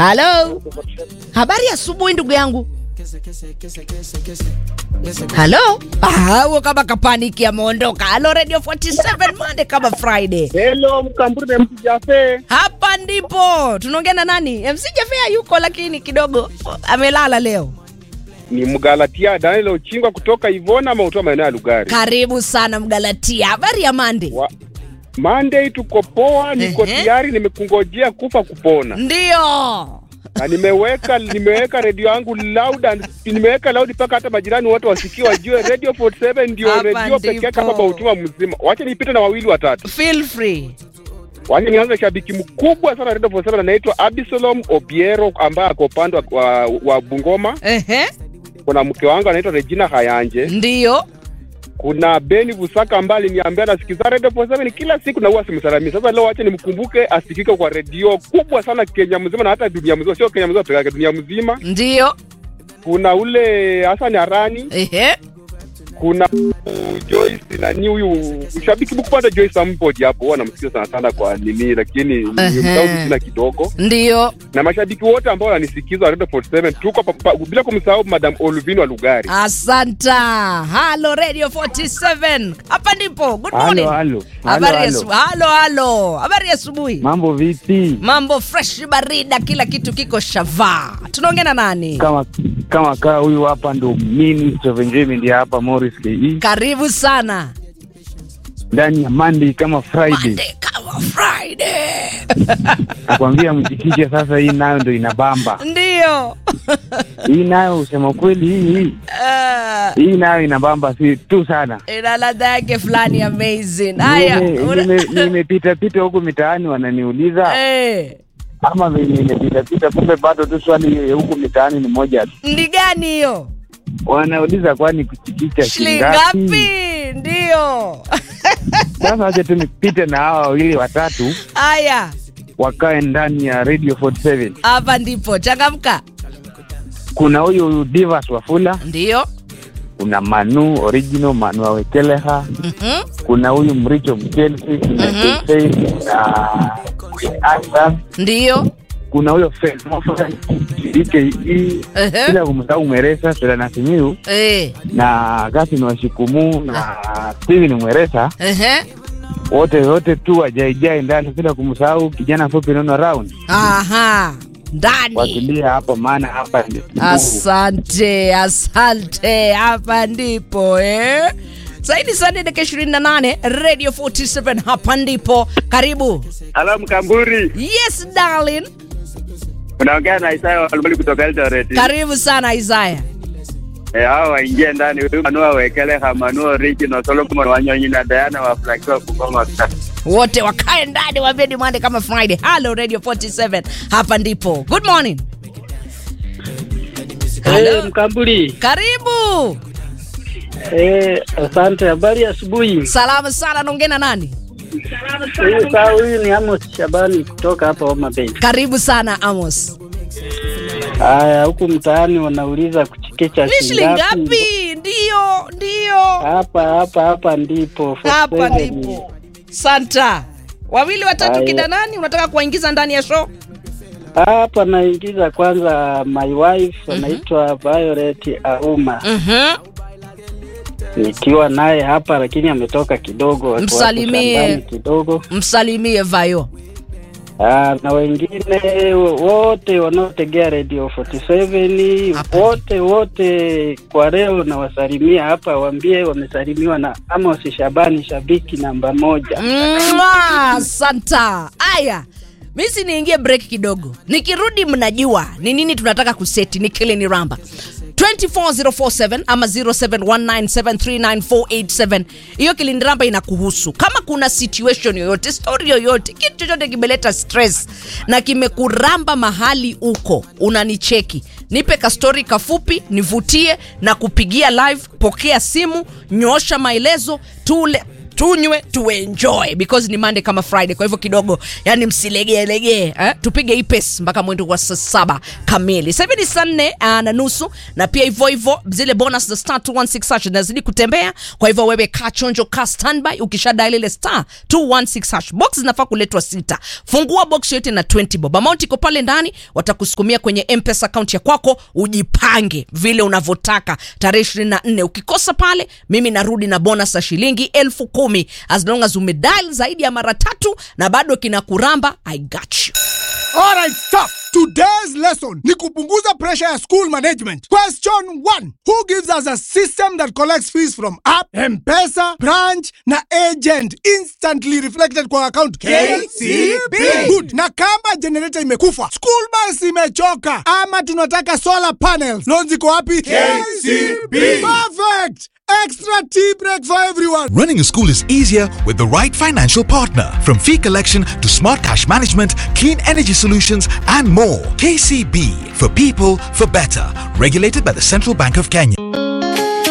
halo habari ya asubuhi ndugu yangu halo Ah, huo kama kapaniki ameondoka halo radio 47 Monday kama friday Hello, Mkamburi na MC Jafe. hapa ndipo tunaongea na nani mc jafea yuko lakini kidogo amelala leo Ni Mgalatia Daniel Ochingwa kutoka Ivona Mautoa maeneo ya Lugari. karibu sana mgalatia habari ya mande Wa, Monday tuko poa, niko Ehe. tayari, nimekungojea kufa kupona. ndio Na nimeweka nimeweka redio yangu loud and nimeweka loud mpaka hata majirani wote wasikie wajue Radio 47 ndio Hapa redio pekee yake ndipo. hapa Mautoa mzima. Wacha nipite na wawili watatu. feel free Wacha nianze shabiki mkubwa sana Radio 47 anaitwa Absalom Obiero ambaye ako upande wa, wa, wa Bungoma. Ehe. Kuna mke wangu anaitwa Regina Hayanje. ndio kuna Beni Busaka ambaye aliniambia anasikiza Radio 47 kila siku na huwa simsalamii. Sasa leo acha nimkumbuke asikike kwa redio kubwa sana Kenya mzima na hata dunia mzima, sio Kenya mzima peke yake, dunia mzima. ndio Kuna ule Hassan Arani, Ehe. kuna uh, Joyce na ni huyu shabiki mkubwa Joyce Ampodi hapo, huwa namsikia sana sana kwa nini, lakini Ehe. nimsahau jina kidogo, ndio na mashabiki wote ambao wananisikiza Radio 47 tuko pa, pa, bila kumsahau Madam Olvin wa Lugari. asanta halo radio 47 hapa ndipo good Halo, morning halo. habari ya Halo, asubuhi halo halo habari ya asubuhi Mambo vipi? mambo fresh barida kila kitu kiko shavaa tunaongea na nani Kama kama kaa huyu hapa ndo Minister of Enjoyment ya hapa Morris KE karibu sana ndani ya Monday kama Friday. Monday kama friday Nakwambia mjikishe sasa, hii nayo ndo inabamba. ndio Hii nayo usema kweli, hii hii Ah, hii nayo inabamba si tu sana. ina ladha yake fulani amazing haya Nime- una- nime- Nimepita pita huku mitaani wananiuliza Eh, ama venye nimepita pita, kumbe bado tu swali huku mitaani ni moja tu. ndi gani hiyo Wanauliza kwani kuchikicha shilingi shingapi? ngapi ndio Sasa wacha tu nipite na hawa wawili watatu haya wakae ndani ya Radio 47. hapa ndipo changamka Kuna huyu Divas Wafula, ndio kuna Manu original Manu Awekeleha, Mhm. kuna huyu Mricho Mchelsi, kuna Mhm. Kate na Queen Asa, ndio kuna huyo Fred Mofa, DKE, Ehe. bila kumsahau Mweresa, Selana Simiu Eh, na Gasin Washikumu na Steven Mweresa, ehe. wote wote tu wajaijai ndani, bila kumsahau kijana fupi Nono Round aha ndani wakilia hapa, maana hapa ndio asante asante hapa ndipo eh? zaidi sana dakika 28 radio 47 hapa ndipo karibu Halo Mkamburi, yes darling unaongea na Isaya Walumali kutoka Eldoret. karibu sana isaya Eh, hao waingie ndani, huyu Manua Wekeleha, Manua Original, Solomon Wanyonyi na Diana wafurahikiwa Bungoma. wote wakae ndani wambeni mwande kama friday hello radio 47 hapa ndipo good morning Eh, Hello. Mkambuli. karibu Eh, asante. Habari ya asubuhi. salama sana naongea na nani Huyu saa huyu ni Amos Shabani kutoka hapa Homa Bay. karibu sana amos Haya, huku mtaani wanauliza kuchikicha ni shilingi ngapi ndio ndio Hapa hapa hapa ndipo. for hapa seven. ndipo santa wawili watatu Haya. kina nani unataka kuwaingiza ndani ya show Hapa naingiza kwanza my wife anaitwa Violet Auma. Mhm. Nikiwa naye hapa lakini ametoka kidogo. wako Msalimie. shambani kidogo. msalimie vayo Ah, na wengine wote wanaotegea Radio 47 Hapa. wote wote kwa leo nawasalimia hapa, waambie wamesalimiwa na Amos Shabani, shabiki namba moja. Mwah, santa aya misi niingie break kidogo nikirudi mnajua ni nini tunataka kuseti ni kile ni ramba 24047 ama 0719739487 hiyo kilindiramba inakuhusu kama kuna situation yoyote story yoyote kitu chochote kimeleta stress na kimekuramba mahali uko unanicheki nipe kastori kafupi nivutie na kupigia live pokea simu nyoosha maelezo tule tunywe tuenjoy because ni Monday kama Friday. Kwa hivyo kidogo, yani msilegee legee eh? Tupige hii pesi mpaka mwendo wa saa saba kamili. Sasa hivi ni saa nne uh, na nusu, na pia hivyo hivyo zile bonus za star 216 hash zinazidi kutembea. Kwa hivyo wewe kaa chonjo, kaa standby. Ukisha dial ile star 216 hash box zinafaa kuletwa sita. Fungua box yote na 20 bob. Amount iko pale ndani, watakusukumia kwenye M-Pesa account ya kwako, ujipange vile unavyotaka. Tarehe 24 ukikosa pale, mimi narudi na bonus ya shilingi elfu kumi as long as umedial zaidi ya mara tatu na bado kinakuramba. I got you. Alright, stop. Today's lesson ni kupunguza pressure ya school management. Question 1. Who gives us a system that collects fees from app, M-Pesa, branch na agent instantly reflected kwa account? KCB. Good. Na kama generator imekufa, school bus imechoka ama tunataka solar panels, loans iko wapi? KCB. Perfect. Extra tea break for everyone. Running a school is easier with the right financial partner. From fee collection to smart cash management, clean energy solutions, and more. KCB for people for better. Regulated by the Central Bank of Kenya.